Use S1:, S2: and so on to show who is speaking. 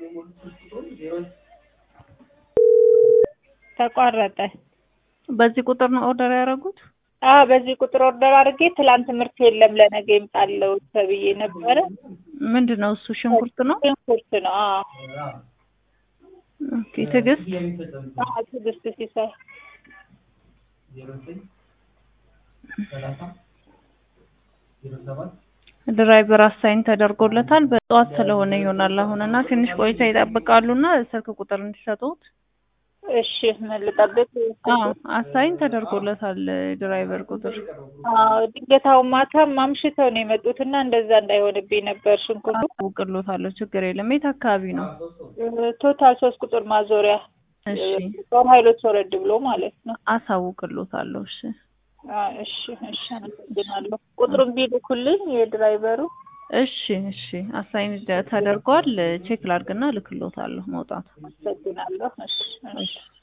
S1: ተቋረጠ።
S2: በዚህ ቁጥር ነው ኦርደር ያደረጉት?
S1: አዎ በዚህ ቁጥር ኦርደር አድርጌ ትላንት ምርት የለም ለነገ ይምጣለው ተብዬ ነበረ።
S2: ምንድን ነው እሱ? ሽንኩርት ነው።
S1: ሽንኩርት ነው። አዎ
S2: ኦኬ። ትዕግስት
S1: አዎ ትዕግስት ሲሳይ
S2: ድራይቨር አሳይን ተደርጎለታል። በጠዋት ስለሆነ ይሆናል አሁን እና ትንሽ ቆይታ ይጠብቃሉና ስልክ ቁጥር እንዲሰጡት።
S1: እሺ ምን ልጠብቅ?
S2: አዎ አሳይን ተደርጎለታል ድራይቨር ቁጥር።
S1: አዎ ድንገታው ማታ ማምሽተው ነው የመጡት እና እንደዛ እንዳይሆንብኝ ነበር ሽንኩርቱ።
S2: አውቅሎታለሁ፣ ችግር የለም። የት አካባቢ ነው?
S1: ቶታል ሶስት ቁጥር ማዞሪያ
S2: እሺ
S1: ጦር ኃይሎች ወረድ ብሎ ማለት ነው።
S2: አሳውቅሎታለሁ። እሺ
S1: አዎ እሺ እሺ አመሰግናለሁ። ቁጥሩን ቢልኩልኝ የድራይቨሩ
S2: እሺ እሺ አሳይን ተደርጓል። ቼክ ላድርግና ልክሎታለሁ መውጣቱ።
S1: አመሰግናለሁ። እሺ እሺ